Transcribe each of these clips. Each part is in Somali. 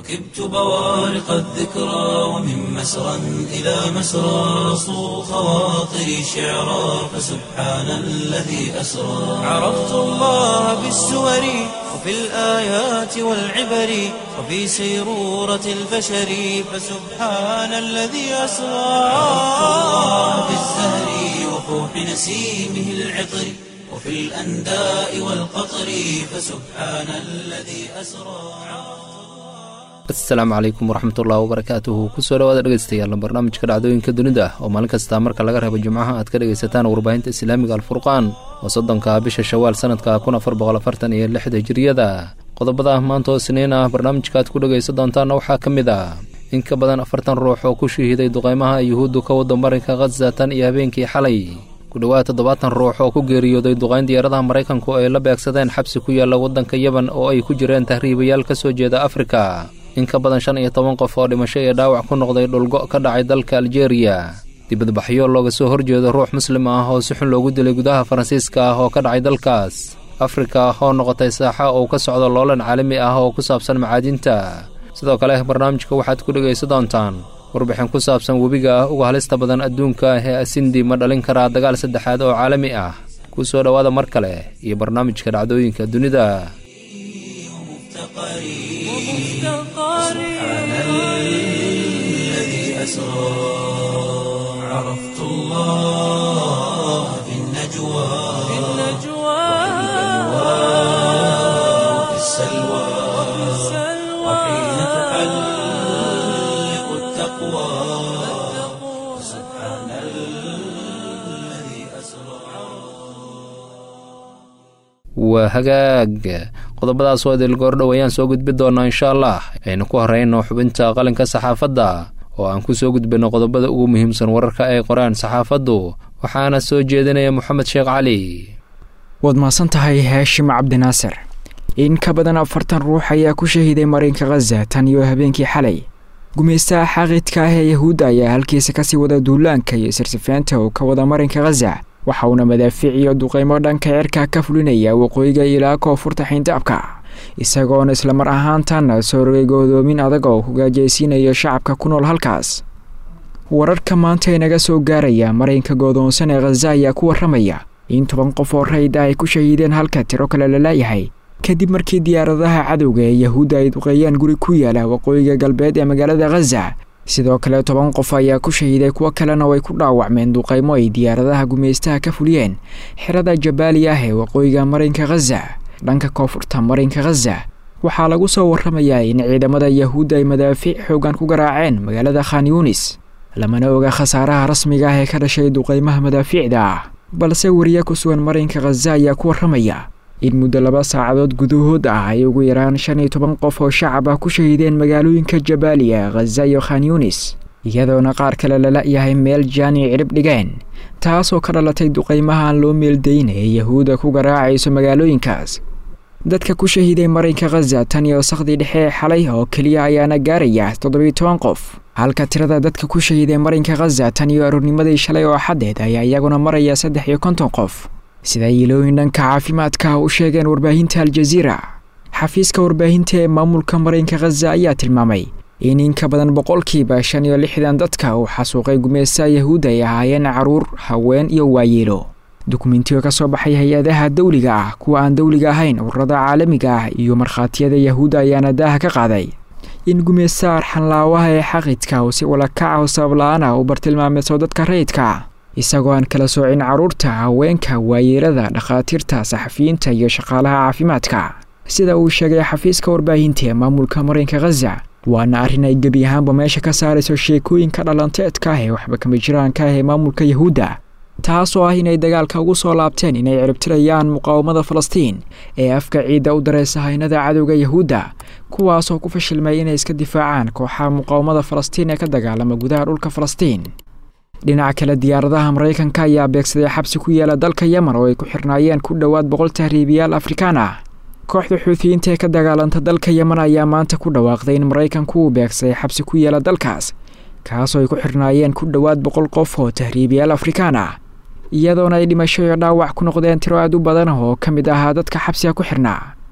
ركبت بوارق الذكرى ومن مسرى إلى مسرى صو خواطري شعرا فسبحان الذي أسرى عرفت الله بالسور وفي الآيات والعبر وفي سيرورة البشر فسبحان الذي أسرى عرفت الله بالزهر وفوح نسيمه العطر وفي الأنداء والقطر فسبحان الذي أسرى asalaamu calaykum waraxmatullahi wabarakaatuhu kusoo dhawaada dhegeystayaal barnaamijka dhacdooyinka dunida oo maalin kasta marka laga reebo jimcaha aad ka dhegaysataan warbaahinta islaamiga alfurqaan oo soddonka bisha shawaal sanadka kun afar boqol afartan iyo lixda jiriyada qodobada maanta oo isniin ah barnaamijka aad ku dhegaysan doontaana waxaa ka mid ah in ka badan afartan ruux oo ku shahiiday duqeymaha yuhuuddu ka wada marinka khaza tan iyo habeenkii xalay ku dhowaad toddobaatan ruux oo ku geeriyooday duqayn diyaaradaha maraykanku ay la beegsadeen xabsi ku yaalla waddanka yeban oo ay ku jireen tahriibayaal ka soo jeeda afrika in ka badan shan iyo toban qof oo dhimasho iyo dhaawac ku noqday dhulgo ka dhacay dalka aljeeriya dibadbaxyo looga soo horjeedo ruux muslim ah oo si xun loogu dilay gudaha faransiiska ah oo ka dhacay dalkaas afrika oo noqotay saaxa uu ka socdo loolan caalami ah oo ku saabsan macaadinta sidoo kale barnaamijka waxaad ku dhegaysan doontaan warbixin ku saabsan webiga ah uga halista badan adduunka ee asindi ma dhalin karaa dagaal saddexaad oo caalami ah ku soo dhowaada mar kale iyo barnaamijka dhacdooyinka dunida سبحان الذي أسرى عرفت الله في النجوى وفي السلوى وحين تحلق التقوى سبحان الذي أسرى waa hagaag qodobadaas oo idil goordhow ayaan soo gudbi doonaa insha allah aynu ku horeyno xubinta qalinka saxaafadda oo aan ku soo gudbino qodobada ugu muhiimsan wararka ay qoraan saxaafaddu waxaana soo jeedinaya moxamed sheekh cali waad mahadsan tahay haashim cabdinaasir in ka badan afartan ruux ayaa ku shahiiday marinka khaza tan iyo habeenkii xalay gumaystaha xaaqidka ah ee yahuudda ayaa halkiisa kasii wada duulaanka iyo sirsifeynta uu ka wada marinka khaza waxa uuna madaafiic iyo duqeymo dhanka cirka ka fulinaya waqooyiga ilaa koonfurta xiindaabka isagoona islamar ahaantan soo rogay goodoomin adag oo ku gaajaysiinayo shacabka ku nool halkaas wararka maanta ee naga soo gaaraya marinka goodoonsan ee khaza ayaa ku warramaya in toban qof oo rayda ay ku shahiideen halka tiro kale la laayahay kadib markii diyaaradaha cadowga ee yahuudda ay duqeeyaan guri ku yaala waqooyiga galbeed ee magaalada khaza sidoo kale toban qof ayaa ku shahiiday kuwo kalena way ku dhaawacmeen duqaymo ay diyaaradaha gumaystaha ka fuliyeen xerada jabaali ah ee waqooyiga marinka khaza dhanka koonfurta marinka khaza waxaa lagu soo warramayaa in ciidamada yahuudda ay madaafiic xoogan ku garaaceen magaalada khan yuunis lamana oga khasaaraha rasmiga ah ee ka dhashay duqaymaha madaafiicda ah balse wariye ku sugan marinka khaza ayaa ku warramaya in muddo laba saacadood gudahood ah ay ugu yaraan shan iyo toban qof oo shacab ah ku shahiideen magaalooyinka jabaaliya khaza iyo khan yuunis iyadoona qaar kale lala yahay meel jaani cirib dhigeen taasoo ka dhalatay duqaymaha aan loo meeldayn ee yahuudda ku garaacayso magaalooyinkaas dadka ku shahiiday marinka khaza tan iyo sakhdii dhexe ee xalay oo keliya ayaana gaaraya toddobiyo toban qof halka tirada dadka ku shahiiday marinka khaza tan iyo aroornimadii shalay oo xaddeed ayaa iyaguna maraya saddex iyo konton qof sida yiilooyin dhanka caafimaadka u sheegeen warbaahinta aljaziira xafiiska warbaahinta ee maamulka marinka khaza ayaa tilmaamay in in ka badan boqolkiiba shan iyo lixdan dadka uu xasuuqay gumaystaha yahuudda ay ahaayeen caruur haween iyo waayeelo dukumentiyo ka soo baxay hay-adaha dawliga ah kuwa aan dawliga ahayn ururada caalamiga ah iyo markhaatiyada yahuudda ayaana daaha ka qaaday in gumaystaha arxanlaawaha ee xaqidka uu si walakaca oo sababla-aan ah u bartilmaameyso dadka rayidka isagoo aan kala soocin carruurta haweenka waayeelada dhakhaatiirta saxafiyiinta iyo shaqaalaha caafimaadka sida uu sheegay xafiiska warbaahinta ee maamulka marinka khaza waana arrin ay gebi ahaanba meesha ka saarayso sheekooyinka dhalanteedka ah ee waxba kama jiraanka ah ee maamulka yahuudda taasoo ah inay dagaalka ugu soo laabteen inay ciribtirayaan muqaawamada falastiin ee afka ciidda u dareysa haynada cadowga yahuudda kuwaasoo ku fashilmay inay iska difaacaan kooxaha muqaawamada falastiin ee ka dagaalama gudaha dhulka falastiin dhinaca kale diyaaradaha maraykanka ayaa beegsaday xabsi ku yaala dalka yemen oo ay ku xirnaayeen ku dhowaad boqol tahriibiyaal afrikaan ah kooxda xuutiyiinta ee ka dagaalanta dalka yemen ayaa maanta ku dhawaaqday in maraykanku uu beegsaday xabsi ku yaala dalkaas kaasoo ay ku xirnaayeen ku dhowaad boqol qof oo tahriibiyaal afrikaan ah iyadoona ay dhimasho iyo dhaawac ku noqdeen tiro aad u badan oo ka mid ahaa dadka xabsiga ku xirnaa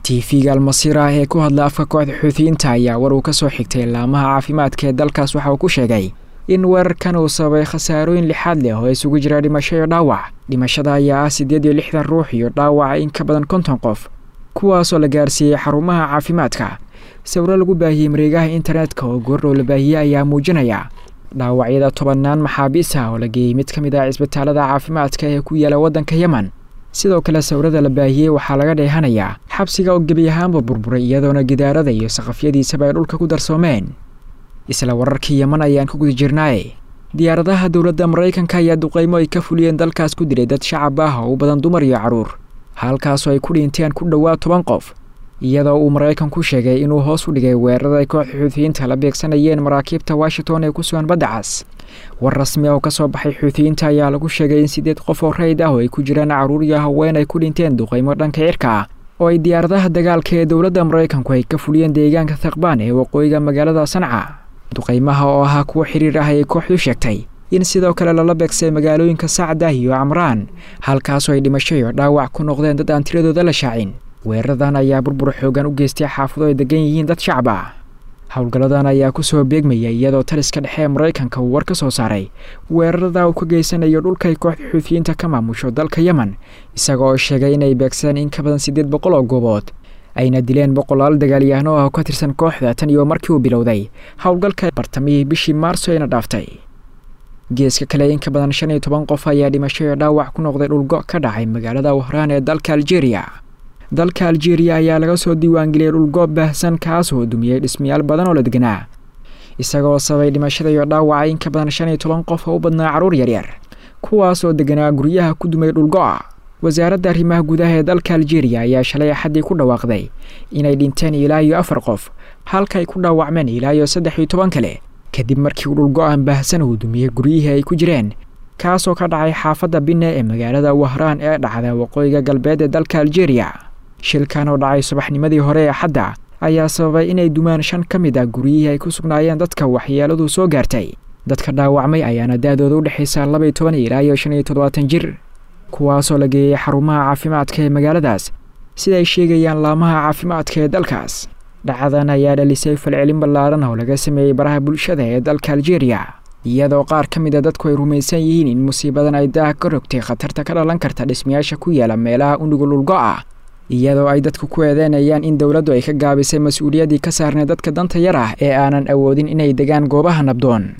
tv-ga almasiir ah ee ku hadla afka kooxda xuutiyiinta ayaa war uu ka soo xigtay laamaha caafimaadka ee dalkaas waxa uu ku sheegay in weerarkan uu sababay khasaarooyin lixaad leh oo isugu jira dhimasho iyo dhaawac dhimashada ayaa ah siddeed iyo lixdan ruux iyo dhaawaca in ka badan konton qof kuwaasoo la gaarsiiyey xarumaha caafimaadka sawiro lagu baahiyey mareegaha internetka oo goordhow la baahiyey ayaa muujinaya dhaawacyada tobannaan maxaabiis ah oo la geeyey mid ka mid ah cisbitaalada caafimaadka ee ku yaala waddanka yemen sidoo kale sawirada la baahiyey waxaa laga dheehanayaa xabsiga oo gebi ahaanba burburay iyadoona gidaarada iyo saqafyadiisaba ay dhulka ku darsoomeen isla wararkii yeman ayaan ku guda jirnaaye diyaaradaha dowladda maraykanka ayaa duqaymo ay ka fuliyeen dalkaas ku dilay dad shacab ah oo u badan dumar iyo carruur halkaasoo ay ku dhinteen ku dhowaad toban qof iyadoo uu maraykanku sheegay inuu hoos u dhigay weerarada ay kooxda xuutiyiinta la beegsanayeen maraakiibta washington ee ku sugan badda cas war rasmi ah oo ka soo baxay xuutiyiinta ayaa lagu sheegay in siddeed qof oo rayd ah oo ay ku jiraan carruur iyo haween ay ku dhinteen duqaymo dhanka cirka ah oo ay diyaaradaha dagaalka ee dowladda maraykanku ay ka fuliyeen deegaanka thaqbaan ee waqooyiga magaalada sanca duqaymaha oo ahaa kuwo xiriir ah ayay kooxdu sheegtay in sidoo kale lala beegsay magaalooyinka sacdah iyo camraan halkaasoo ay dhimasho iyo dhaawac ku noqdeen dad aan tiradooda la shaacin weeraradan ayaa burbur xoogan u geystay xaafado ay degan yihiin dad shacab ah howlgalladan ayaa ku soo beegmaya iyadoo taliska dhexe ee maraykanka uu war ka soo saaray weerarada uu ka geysanayo dhulkay kooxda xuutiyiinta ka maamusho dalka yemen isaga oo sheegay inay beegsadeen in ka badan siddeed boqol oo goobood ayna dileen boqolaal dagaalyahano ah oo ka tirsan kooxda tan iyo markii uu bilowday howlgalka bartamihii bishii maarso ayna dhaaftay geeska kale in ka badan shan iyo toban qof ayaa dhimasho iyo dhaawac ku noqday dhulgo ka dhacay magaalada wahraan ee dalka aljeeriya dalka aljeeriya ayaa laga soo diiwaangeliyay dhulgoob baahsan kaasoo dumiyey dhismayaal badan oo la deganaa isagoo sababay dhimashada iyo dhaawaca in ka badan shan iyo toban qof oo u badnaa carruur yaryar kuwaasoo deganaa guryaha ku dumay dhulgo'a wasaaradda arrimaha gudaha ee dalka aljeeriya ayaa shalay axaddii ku dhawaaqday inay dhinteen ilaa iyo afar qof halka ay ku dhaawacmeen ilaa iyo saddex iyo toban kale kadib markii uu dhulgo-aan baahsan uu dumiyey guryihii ay ku jireen kaasoo ka dhacay xaafadda binne ee magaalada wahraan ee dhacda waqooyiga galbeed ee dalka aljeeriya shilkan oo dhacay subaxnimadii hore ee xadda ayaa sababay inay dumaan shan ka mid ah guryihii ay ku sugnaayeen dadka waxyeeladu soo gaartay dadka dhaawacmay ayaana da-dooda u dhexaysa laba iyo toban ilaa iyo shan iyo toddobaatan jir kuwaasoo la geeyey xarumaha caafimaadka ee magaaladaas sida ay sheegayaan laamaha caafimaadka ee dalkaas dhacadan ayaa dhalisay falcelin ballaaran oo laga sameeyey baraha bulshada ee dalka aljeeriya iyadoo qaar ka mid a dadku ay rumaysan yihiin in musiibadan ay daaha ka rogtay khatarta ka dhalan karta dhismayaasha ku yaala meelaha unugul ulgo ah iyadoo ay dadku ku eedeynayaan in dowladdu ay ka gaabisay mas-uuliyaddii ka saarnay dadka danta yar ah ee aanan awoodin inay degaan goobaha nabdoon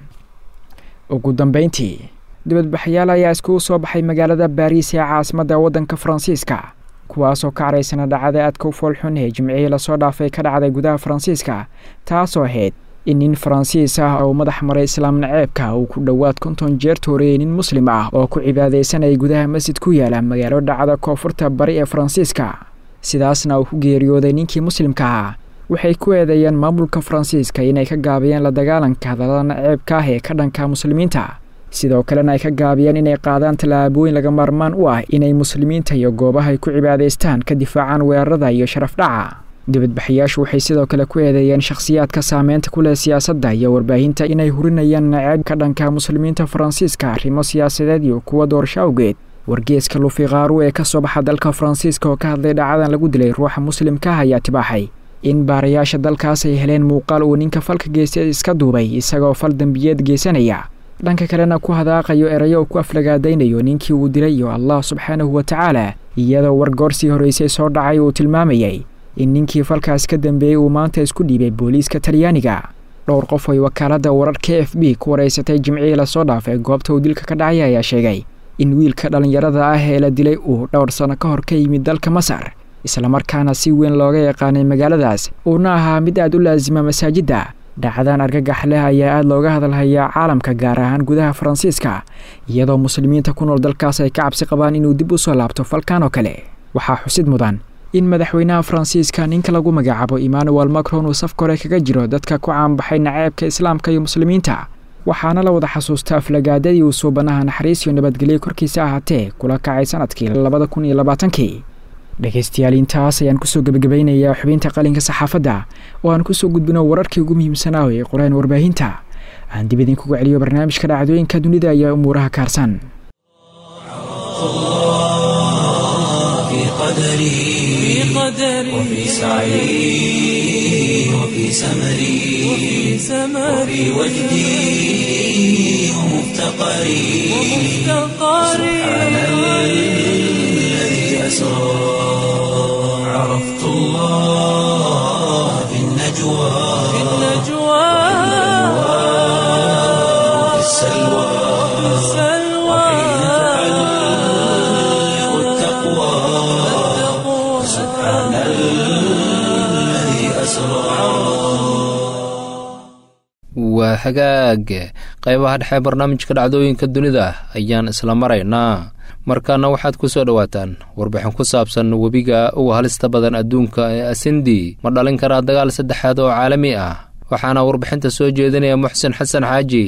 ugu dambayntii dibadbaxyaal ayaa iskugu soo baxay magaalada baariis ee caasimadda waddanka faransiiska kuwaasoo ka caraysana dhacda aadka u foolxun ee jimcihii lasoo dhaafay ka dhacday gudaha faransiiska taasoo ahayd in nin faransiis ah oo madax maray islaam naceebka uu ku dhowaad konton jeer tooreeyey nin muslim ah oo ku cibaadaysanayay gudaha masjid ku yaala magaalo dhacda koonfurta bari ee faransiiska sidaasna uu ku geeriyooday ninkii muslimka ahaa waxay ku eedeeyeen maamulka faransiiska inay ka gaabiyeen la dagaalanka hadallada naceebka ah ee ka dhanka muslimiinta sidoo kalena ay ka gaabiyeen inay qaadaan tallaabooyin laga maarmaan u ah inay muslimiinta iyo goobaha ay ku cibaadaystaan ka difaacaan weerarada iyo sharaf dhaca dibadbaxayaashu waxay sidoo kale ku eedeeyeen shakhsiyaadka saameynta ku leh siyaasadda iyo warbaahinta inay hurinayaan naceeb ka dhanka muslimiinta faransiiska arrimo siyaasadeed iyo kuwa doorasho awgeed wargeeska lufiqaaru ee ka soo baxa dalka faransiiska oo ka hadlay dhacadan lagu dilay ruuxa muslimka ah ayaa tibaaxay in baarayaasha dalkaas ay heleen muuqaal uu ninka falka geystay iska duubay isagoo fal dembiyeed geysanaya dhanka kalena ku hadaaqayo erayo uu ku aflagaadaynayo ninkii uu dilay iyo allah subxaanahu wa tacaala iyadoo wargoorsii horreysay soo dhacay uu tilmaamayay in ninkii falkaas ka dambeeyey uu maanta isku dhiibay booliiska talyaaniga dhowr qof ay wakaaladda wararka f b ku wareysatay jimcihii lasoo dhaafay goobta uu dilka ka dhacay ayaa sheegay in wiilka dhallinyarada ah ee la dilay uu dhowr sano ka hor ka yimid dalka masar islamarkaana si weyn looga yaqaanay magaaladaas uuna ahaa mid aad u laasima masaajidda dhacdaan argagax leh ayaa aada looga hadalhayaa caalamka gaar ahaan gudaha faransiiska iyadoo muslimiinta ku nool dalkaas ay ka cabsi qabaan inuu dib u soo laabto falkan oo kale waxaa xusid mudan in madaxweynaha faransiiska ninka lagu magacaabo emmanuel macron uu safka hore kaga jiro dadka ku caanbaxay naceebka islaamka iyo muslimiinta waxaana la wada xasuustaa aflagaadadii uu suubanaha naxariis iyo nabadgelyo korkiisa ahaatee kula kacay sanadkii labada kun iyo labaatankii dhegaystayaal intaas ayaan kusoo gebagabaynayaa xubinta qalinka saxaafadda oo aan kusoo gudbino wararkii ugu muhiimsanaa ee qoreen warbaahinta aan dib idinkugu celiyo barnaamijka dhacdooyinka dunida ayaa umuuraha kaarsan قدري وفي سعي وفي سمري وفي وجدي ومفتقري سبحان الذي أسرى عرفت الله في النجوى وفي السلوى وحين تعلق التقوى سبحان الذي أسرى waa hagaag qaybaha dhexe barnaamijka dhacdooyinka dunida ayaan isla maraynaa markaana waxaad ku soo dhowaataan warbixin ku saabsan webiga uga halista badan adduunka ee asindi ma dhalin karaa dagaal saddexaad oo caalami ah waxaana warbixinta soo jeedinaya muxsin xasan xaaji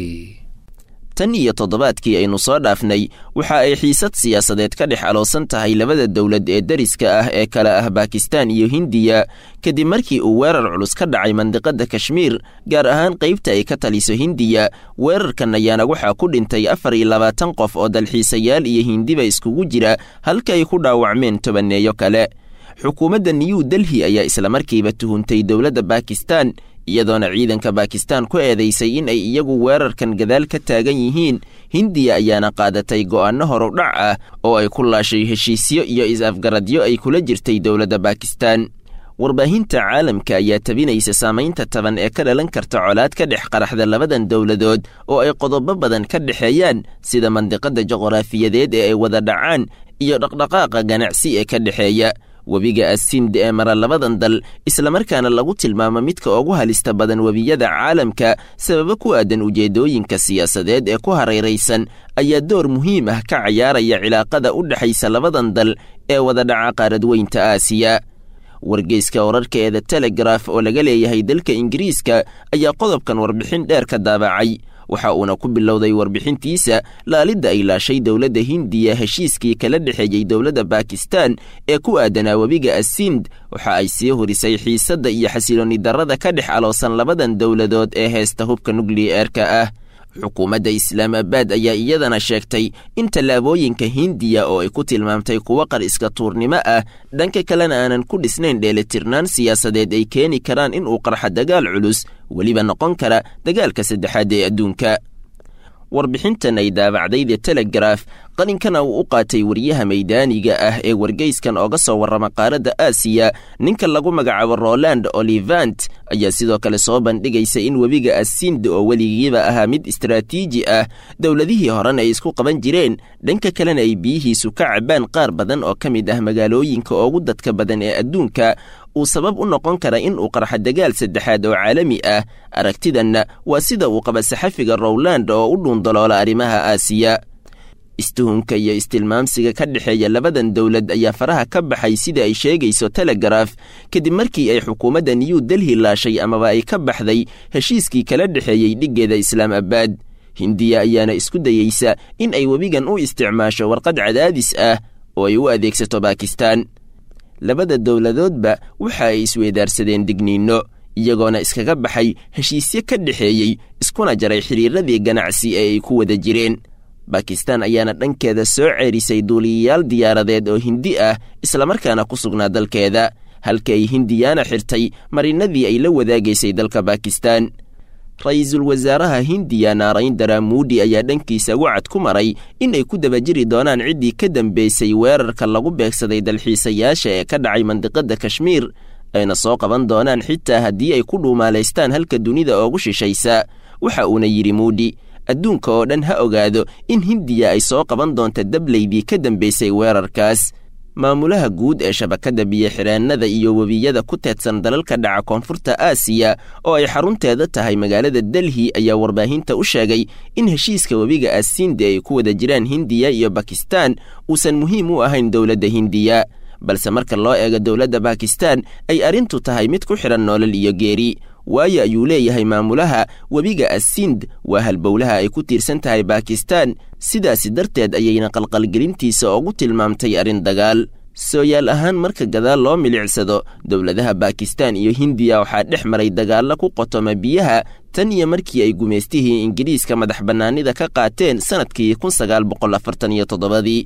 tan iyo toddobaadkii aynu soo dhaafnay waxa ay xiisad siyaasadeed ka dhex aloosan tahay labada dowlad ee deriska ah ee kale ah bakistan iyo hindiya kadib markii uu weerar culus ka dhacay mandiqadda kashmiir gaar ahaan qaybta ay ka taliso hindiya weerarkan ayaana waxaa ku dhintay afar iyo labaatan qof oo dalxiisayaal iyo hindiba iskugu jira halka ay ku dhaawacmeen tobaneeyo kale xukuumadda new delhi ayaa islamarkiiba tuhuntay dowladda bakistan iyadoona ciidanka bakistan ku eedaysay in ay iyagu weerarkan gadaal ka taagan yihiin hindiya ayaana qaadatay go'aanno horudhac ah oo ay ku laashay heshiisyo iyo is-afgaradyo ay kula jirtay dowladda bakistan warbaahinta caalamka ayaa tabinaysa saamaynta taban ee ka dhalan karta colaad ka dhex qaraxda labadan dowladood oo ay qodobo badan ka dhexeeyaan sida mandiqadda juqraafiyadeed ee ay wada dhacaan iyo dhaqdhaqaaqa ganacsi ee ka dhexeeya webiga asind ee mara labadan dal islamarkaana lagu tilmaamo midka ugu halista badan webiyada caalamka sababo ku aadan ujeeddooyinka siyaasadeed ee ku hareeraysan ayaa door muhiim ah ka cayaaraya cilaaqada u dhexaysa labadan dal ee wada dhaca qaaradweynta aasiya wargeyska wararka ee the telegraf oo laga leeyahay dalka ingiriiska ayaa qodobkan warbixin dheer ka daabacay waxa uuna ku bilowday warbixintiisa laalidda ay laashay dowladda hindiya heshiiskii kala dhexeeyey dowladda bakistan ee ku aadanaa webiga asind waxa ay sii horisay xiisadda iyo xasiloonni darrada ka dhex aloosan labadan dowladood ee heesta hubka nukliyeerka ah xukuumadda islaamabaad ayaa iyadana sheegtay in tallaabooyinka hindiya oo ay ku tilmaamtay kuwo qar iska tuurnimo ah dhanka kalena aanan ku dhisnayn dheelitirnaan siyaasadeed ay keeni karaan in uu qarxa dagaal culus weliba noqon kara dagaalka saddexaad ee adduunka warbixintan ay daabacday the telegraf qalinkana uu u qaatay wariyaha maydaaniga ah ee wargeyskan ooga soo warrama qaaradda aasiya ninka lagu magacaabo roland olivant ayaa sidoo kale soo bandhigaysa in webiga asind oo weligiiba ahaa mid istaraatiiji ah dowladihii horena ay isku qaban jireen dhanka kalena ay biyihiisu ka cabaan qaar badan oo ka mid ah magaalooyinka ugu dadka badan ee adduunka uu sabab u noqon kara in uu qarxa dagaal saddexaad oo caalami ah aragtidanna waa sida uu qaba saxafiga rowland oo u dhuundaloola arrimaha aasiya istuhunka iyo istilmaamsiga ka dhexeeya labadan dowlad ayaa faraha ka baxay sida ay sheegayso telegraf kadib markii ay xukuumadda new delhi laashay amaba ay ka baxday heshiiskii kala dhexeeyey dhiggeeda islaamabaad hindiya ayaana isku dayeysa in ay webigan u isticmaasho warqad cadaadis ah oo ay u adeegsato bakistan labada dowladoodba waxa ay isweedaarsadeen digniinno iyagoona iskaga baxay heshiisyo ka dhexeeyey iskuna jaray xidhiiradii ganacsi ee ay ku wada jireen bakistan ayaana dhankeeda soo ceerisay duuliyayaal diyaaradeed oo hindi ah islamarkaana ku sugnaa dalkeeda halka ay hindiyaana xirtay marinadii ay la wadaagaysay dalka bakistan ra-iisul wasaaraha hindiya naarayndara muudi ayaa dhankiisa wacad ku maray in ay ku daba jiri doonaan ciddii ka dambeysay weerarka lagu beegsaday dalxiisayaasha ee ka dhacay mandiqadda kashmiir ayna soo qaban doonaan xitaa haddii ay ku dhuumaalaystaan halka dunida oogu shishaysa waxa uuna yidhi muudi adduunka oo dhan ha ogaado in hindiya ay soo qaban doonta dablaydii ka dambeysay weerarkaas maamulaha guud ee shabakadda biyo-xireennada iyo webiyada ku teedsan dalalka dhaca koonfurta aasiya oo ay xarunteeda tahay magaalada delhi ayaa warbaahinta u sheegay in heshiiska webiga asiinde ay ku wada jiraan hindiya iyo bakistan uusan muhiim u ahayn dowladda hindiya balse marka loo eego dowladda bakistan ay arrintu tahay mid ku xidhan noolal iyo geeri waayo ayuu leeyahay maamulaha webiga asind waa halbowlaha ay ku tiirsan tahay bakistan sidaasi darteed ayayna qalqalgelintiisa ugu tilmaamtay arrin dagaal sooyaal ahaan marka gadaal loo milicsado dowladaha bakistan iyo hindiya waxaa dhex maray dagaallo ku qotoma biyaha tan iyo markii ay gumaystihii ingiriiska madax bannaanida ka qaateen sannadkii kun sagaal boqol afartan iyo toddobadii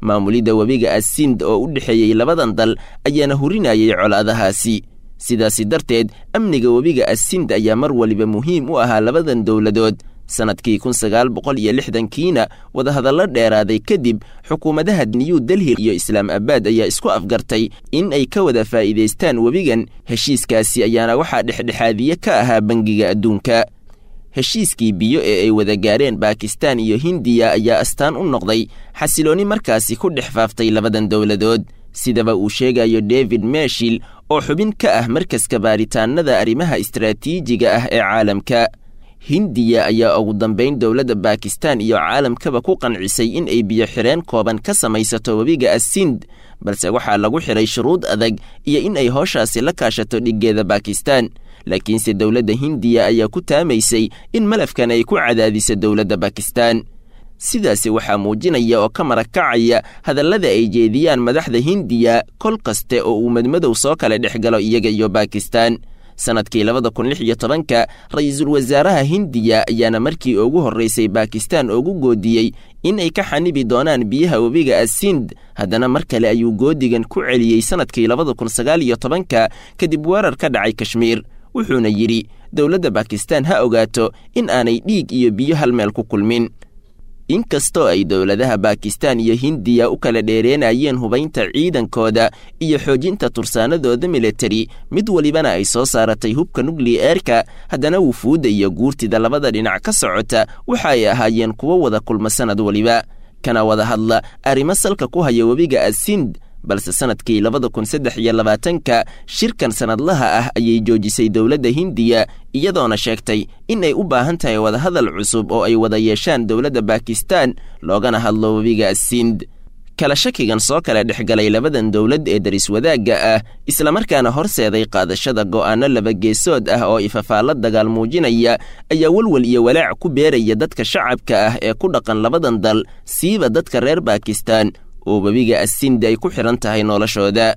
maamulidda webiga asind oo u dhexeeyey labadan dal ayaana hurinayay colaadahaasi sidaasi darteed amniga webiga asind ayaa mar waliba muhiim u ahaa labadan dowladood sannadkii kun sagaal boqol iyo lixdankiina wadahadallo dheeraaday kadib xukuumadaha new delhi iyo islaam abaad ayaa isku afgartay in ay ka wada faa'iidaystaan webigan heshiiskaasi ayaana waxaa dhexdhexaadiye ka ahaa bangiga adduunka heshiiskii biyo ee ay wada gaareen baakistaan iyo hindiya ayaa astaan u noqday xasiloonni markaasi ku dhex faaftay labadan dowladood sidaba uu sheegayo david meshil oo xubin ka ah markaska baaritaanada arrimaha istaraatiijiga ah ee caalamka hindiya ayaa ugu dambayn dowladda baakistaan iyo caalamkaba ku qancisay in ay biyo xireen kooban ka samaysato webiga asind balse waxaa lagu xiray shuruud adag iyo in ay hooshaasi la kaashato dhiggeeda baakistaan laakiinse dowladda hindiya ayaa ku taamaysay in malafkan ay ku cadaadiso dowladda baakistaan sidaasi waxaa muujinaya oo ka marakacaya hadallada ay jeediyaan madaxda hindiya kol kaste oo uu madmadow soo kala dhex galo iyaga iyo baakistaan sannadkii labada kun lix iyo tobanka ra-iisul wasaaraha hindiya ayaana markii ugu horraysay baakistaan ugu goodiyey in ay ka xanibi doonaan biyaha webiga asind haddana mar kale ayuu goodigan ku celiyey sannadkii labada kun sagaal iyo tobanka kadib weerar ka dhacay kashmiir wuxuuna yidhi dowladda baakistaan ha ogaato in aanay dhiig iyo biyo hal meel ku kulmin inkastoo ay dowladaha baakistaan iyo hindiya u kala dheereenayeen hubaynta ciidankooda iyo xoojinta tursaanadooda militari mid walibana ay soo saaratay hubka nukliyeerka haddana wufuudda iyo guurtida labada dhinac ka socota waxa ay ahaayeen kuwo wada kulma sannad waliba kana wada hadla arrimo salka ku haya webiga asind balse sannadkii labada kun saddex iyo labaatanka shirkan sannadlaha ah ayay joojisay dowladda hindiya iyadoona sheegtay in ay u baahan tahay wadahadal cusub oo ay wada yeeshaan dowladda baakistaan loogana hadlo webiga asind kala shakigan soo kala dhexgalay labadan dowlad ee daris wadaagga ah islamarkaana horseeday qaadashada go'aanno labageesood ah oo ifafaalla dagaal muujinaya ayaa welwel iyo walaac ku beeraya dadka shacabka ah ee ku dhaqan labadan dal siiba dadka reer baakistaan oo webiga asindi ay ku xidhan tahay noloshooda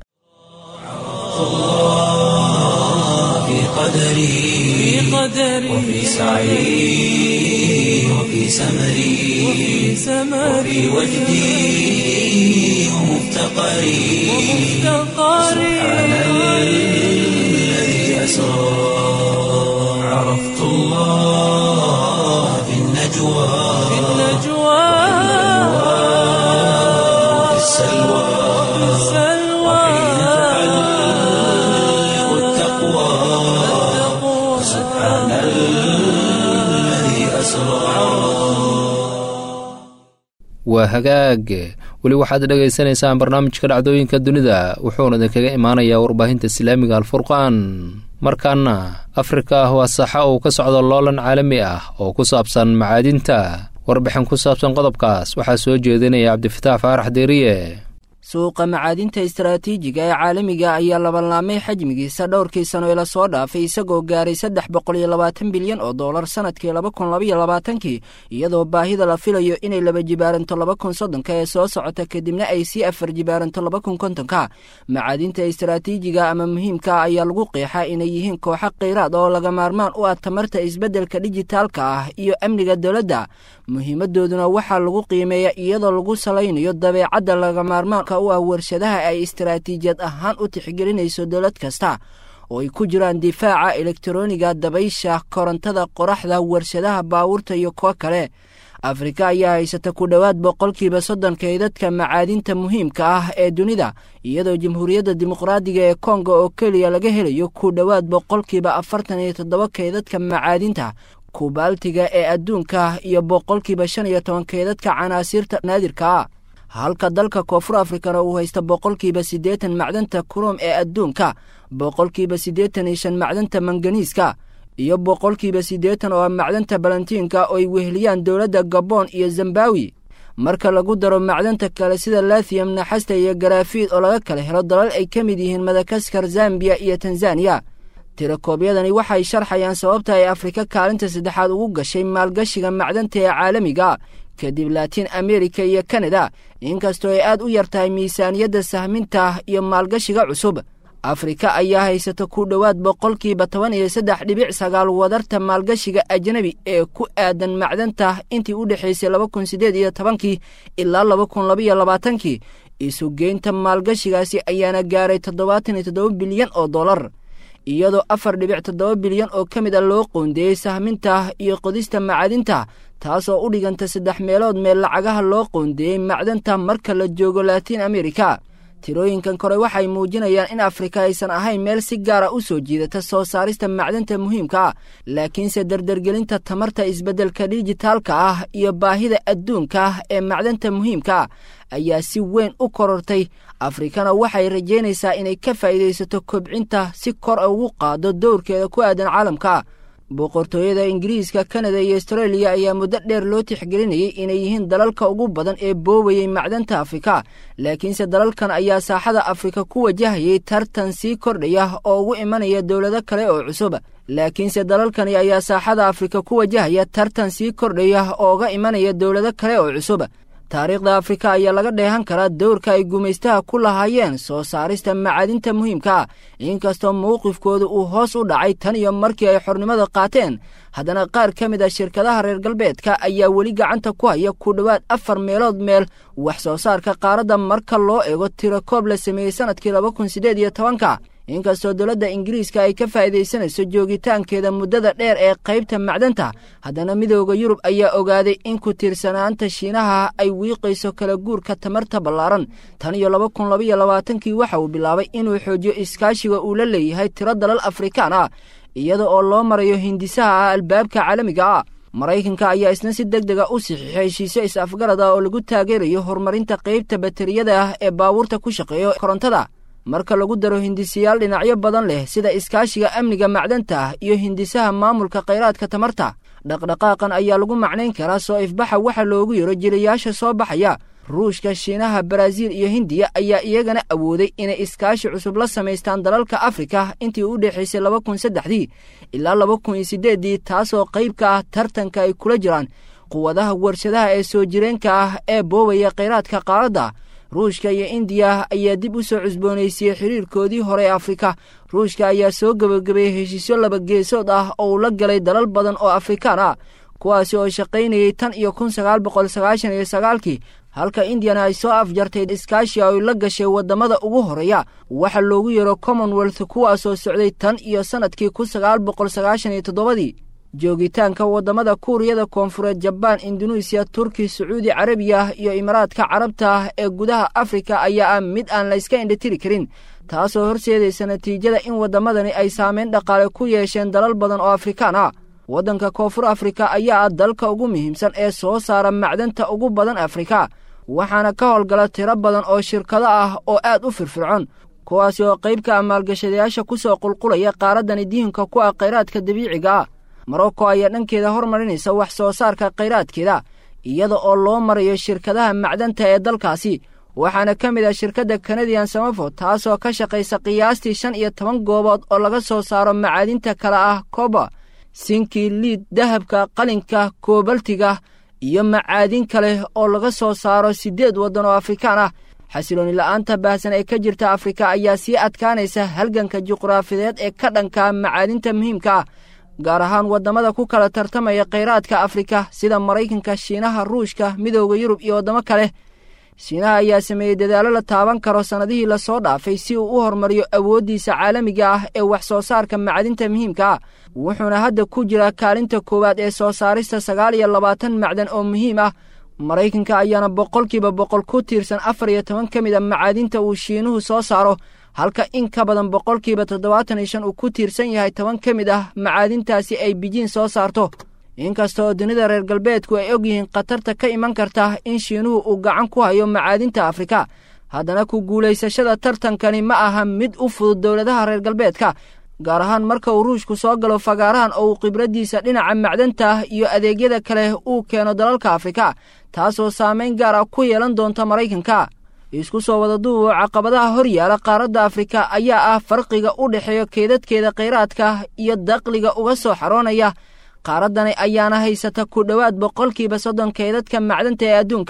في قدري وفي سعي وفي سمري وفي وجدي ومفتقري سبحان الذي أسرى عرفت الله في النجوى وفي السلوى وحين تعلق التقوى سبحان الذي أسرى waa hagaag weli waxaad dhegaysanaysaan barnaamijka dhacdooyinka dunida wuxuuna idinkaga imaanayaa warbaahinta islaamiga alfurqaan markaana afrika ah waa saxa uu ka socdo loolan caalami ah oo ku saabsan macaadinta warbixin ku saabsan qodobkaas waxaa soo jeedinaya cabdifataax faarax deeriye suuqa macaadinta istaraatiijiga ee caalamiga ayaa labanlaamay xajmigiisa dhowrkii sano ee lasoo dhaafay isagoo gaaray saddex boqol iyo labaatan bilyan oo dollar sannadkii laba kun labaiyo labaatankii iyadoo baahida la filayo inay laba jibaaranto laba kun soddonka ee soo socota kadibna ay sii afar jibaaranto laba kun kontonka macaadinta istaraatiijiga ama muhiimka ayaa lagu qeexaa inay yihiin kooxo kheyraad oo laga maarmaan u ah tamarta isbeddelka dijitaalka ah iyo amniga dowladda muhiimadooduna waxaa lagu qiimeeya iyadoo lagu salaynayo dabeecadda laga maarmaanka u ah warshadaha ay istaraatiijiyad ahaan u tixgelinayso dowlad kasta oo ay ku jiraan difaaca elektroniga dabaysha korontada qoraxda warshadaha baawurta iyo kuwo kale afrika ayaa haysata ku dhowaad boqolkiiba soddon kaydadka macaadinta muhiimka ah ee dunida iyadoo jamhuuriyadda dimuqraadiga ee kongo oo keliya laga helayo ku dhowaad boqolkiiba afartan iyo toddoba kaydadka macaadinta kubaaltiga ee adduunka iyo boqolkiiba shan iyo toban kaydadka canaasiirta naadirka ah halka dalka koonfur afrikana uu haysta boqolkiiba siddeetan macdanta kurom ee adduunka boqolkiiba siddeetan iyo shan macdanta manganiiska iyo boqolkiiba siddeetan oo ah macdanta balantiinka oo ay weheliyaan dowladda gabon iyo zembawi marka lagu daro macdanta kale sida lathiyam naxasta iyo garaafiid oo laga kala helo dalal ay ka mid yihiin madagaskar zambiya iyo tanzaniya tirakoobyadani waxay sharxayaan sababta ay afrika kaalinta saddexaad ugu gashay maalgashiga macdanta ee caalamiga kadib laatiin amerika iyo kanada inkastoo ay aad u yar tahay miisaaniyadda sahminta iyo maalgashiga cusub afrika ayaa haysata ku dhowaad boqolkiiba toban iyo saddex dhibic sagaal wadarta maalgashiga ajnebi ee ku aadan macdanta intii u dhexaysay laba kun siddeed iyo tobankii ilaa laba kun labaiyo labaatankii isugeynta maalgashigaasi ayaana gaaray toddobaatan iyo toddoba bilyan oo dollar iyadoo afar dhibic toddoba bilyan oo ka mid a loo qoondeeyey sahminta iyo qodista macadinta taasoo u dhiganta saddex meelood meel lacagaha loo qoondeeyey macdanta marka la joogo laatiin amerika tirooyinkan kore waxay muujinayaan in afrika aysan ahayn meel si gaara u soo jiidata soo saarista macdanta muhiimka ah laakiinse dardargelinta tamarta isbeddelka dijitaalka ah iyo baahida adduunka ah ee macdanta muhiimka ayaa si weyn u korortay afrikana waxay rajaynaysaa inay ka faa'iidaysato kobcinta si kor ugu qaado dowrkeeda ku aadan caalamka boqortooyada ingiriiska kanada iyo astareeliya ayaa muddo dheer loo tixgelinayay inay yihiin dalalka ugu badan ee boobayey macdanta afrika laakiinse dalalkan ayaa saaxada afrika ku wajahayay tartan sii kordhaya oo ugu imanaya dowlado kale oo cusub laakiinse dalalkani ayaa saaxada afrika ku wajahaya tartan sii kordhaya oo uga imanaya dowlado kale oo cusub taariikhda afrika ayaa laga dheehan karaa dowrka ay gumaystaha ku lahaayeen soo saarista macadinta muhiimka inkastoo mowqifkooda uu hoos u dhacay tan iyo markii ay xornimada qaateen haddana qaar ka mid a shirkadaha reer galbeedka ayaa weli gacanta ku haya ku dhowaad afar meelood meel wax soo saarka qaaradda marka loo eego tiro koob la sameeyey sannadkii laba kun siddeed iyo tobanka inkastoo dowladda ingiriiska ay ka faa'iidaysanayso joogitaankeeda muddada dheer ee qaybta macdanta haddana midooda yurub ayaa ogaaday in ku tiirsanaanta shiinaha ay wiiqayso kala guurka tamarta ballaaran tan iyo laba kun labaiyo labaatankii waxa uu bilaabay inuu xoojiyo iskaashiga uu la leeyahay tiro dalal afrikaan ah iyada oo loo marayo hindisaha ah albaabka caalamiga ah maraykanka ayaa isna si deg dega u saxiixay heshiisyo is-afgarad ah oo lagu taageerayo horumarinta qaybta bateriyada ah ee baabuurta ku shaqeeyo korontada marka lagu daro hindisiyaal dhinacyo badan leh sida iskaashiga amniga macdanta iyo hindisaha maamulka khayraadka tamarta dhaqdhaqaaqan ayaa lagu macnayn karaa soo ifbaxa waxa loogu yaro jilayaasha soo baxaya ruushka shiinaha baraaziil iyo hindiya ayaa iyagana awooday inay iskaashi cusub la samaystaan dalalka afrika intii u dhexaysay laba kun saddexdii ilaa laba kun iyo siddeeddii taasoo qayb ka ah tartanka ay kula jiraan quwadaha warshadaha ee soo jireenka ah ee boobaya khayraadka qaaradda ruushka iyo indiya ayaa dib u soo cusboonaysiiyey xiriirkoodii hore ee afrika ruushka ayaa soo gebagabeeyey heshiisyo laba geesood ah oo uu la galay dalal badan oo afrikaan ah kuwaasi oo shaqaynayey tan iyo kun sagaal boqol sagaashan iyo sagaalkii halka indiyana ay soo afjartay iskaashi ay la gashay waddamada ugu horeeya waxa loogu yeero commonwealth kuwaasoo socday tan iyo sannadkii kun sagaal boqol sagaashan iyo toddobadii joogitaanka waddamada kuuriyada koonfureed jabaan induneisiya turki sacuudi carabiya iyo imaaraadka carabta ee gudaha afrika ayaa ah mid aan layska indhatiri karin taasoo horseedaysa natiijada in waddamadani ay saameyn dhaqaale ku yeesheen dalal badan oo afrikaan ah waddanka koonfur afrika ayaa ah dalka ugu muhiimsan ee soo saara macdanta ugu badan afrika waxaana ka howlgala tiro badan oo shirkado ah oo aad u firfircoon kuwaasi oo qayb ka ah maalgashadayaasha ku soo qulqulaya qaaraddani dihinka ku ah khayraadka dabiiciga ah morocco ayaa dhankeeda hormarinaysa wax soo saarka khayraadkeeda iyada oo loo marayo shirkadaha macdanta ee dalkaasi waxaana ka mid ah shirkadda kanadian samafo taasoo ka shaqaysa qiyaastii shan iyo toban goobood oo laga soo saaro macaadinta kale ah koba sinki liid dahabka qalinka koobaltiga iyo macaadin kale oo laga soo saaro siddeed waddan oo afrikaan ah xasilooni la'aanta baahsan ee ka jirta afrika ayaa sii adkaanaysa halganka juqraafideed ee ka dhanka macaadinta muhiimka ah gaar ahaan waddamada ku kala tartamaya khayraadka afrika sida maraykanka shiinaha ruushka midooda yurub iyo waddamo kale shiinaha ayaa sameeyey dadaallo la taaban karo sannadihii lasoo dhaafay si uu u horumariyo awooddiisa caalamiga ah ee wax soo saarka macdinta muhiimka ah wuxuuna hadda ku jiraa kaalinta koowaad ee soo saarista sagaal iyo labaatan macdan oo muhiim ah maraykanka ayaana boqolkiiba boqol ku tiirsan afar iyo toban ka mid a macaadinta uu shiinuhu soo saaro halka in ka badan boqolkiiba toddobaatan iyo shan uu ku tiirsan yahay toban ka mid ah macaadintaasi ay bijiin soo saarto inkastoo dunida reer galbeedku ay og yihiin khatarta ka iman karta in shiinuhu uu gacan ku hayo macaadinta afrika haddana ku guulaysashada tartankani ma aha mid u fudud dowladaha reer galbeedka gaar ahaan marka uu ruushku soo galo fagaarahan oo uu khibraddiisa dhinaca macdanta iyo adeegyada kale uu keeno dalalka afrika taasoo saamayn gaar ah ku yeelan doonta maraykanka isku soo wada duubo caqabadaha hor yaala qaaradda afrika ayaa ah farqiga u dhexeeya keedadkeeda khayraadka iyo daqliga uga soo xaroonaya qaaraddani ayaana haysata ku dhowaad boqolkiiba soddon keedadka macdanta ee adduunka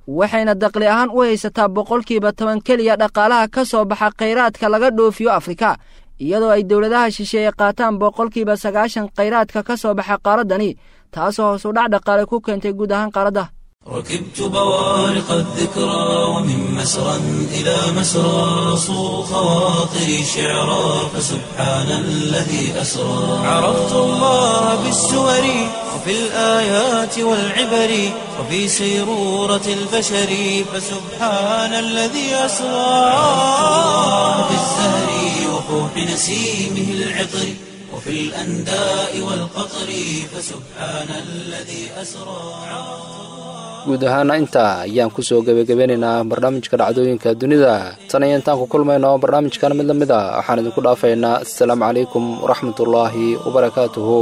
waxayna daqli ahaan u haysataa boqolkiiba toban keliya dhaqaalaha ka soo baxa khayraadka laga dhoofiyo afrika iyadoo ay dowladaha shisheeye qaataan boqolkiiba sagaashan khayraadka ka soo baxa qaaraddani taasoo hoos u dhac dhaqaale ku keentay guud ahaan qaaradda ركبت بوارق الذكرى ومن مسرى إلى مسرى صو خواطري شعرا فسبحان الذي أسرى عرفت الله بالسور وفي الآيات والعبر وفي سيرورة البشر فسبحان الذي أسرى في الزهر وفوح نسيمه العطر وفي الأنداء والقطر فسبحان الذي أسرى guud ahaana intaa ayaan ku soo gebagabeynaynaa barnaamijka dhacdooyinka dunida tan iyo intaan ku kulmayno barnaamijkan mid la mid a waxaan idinku dhaafaynaa assalaamu calaykum waraxmatullaahi wabarakaatuhu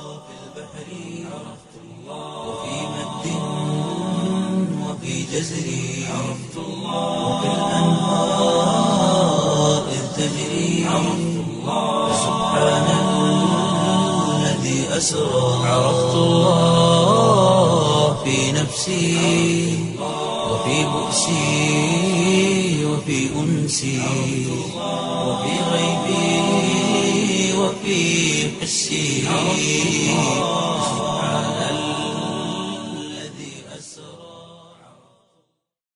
عرفت الله في نفسي وفي بؤسي وفي أنسي وفي غيبي وفي حسي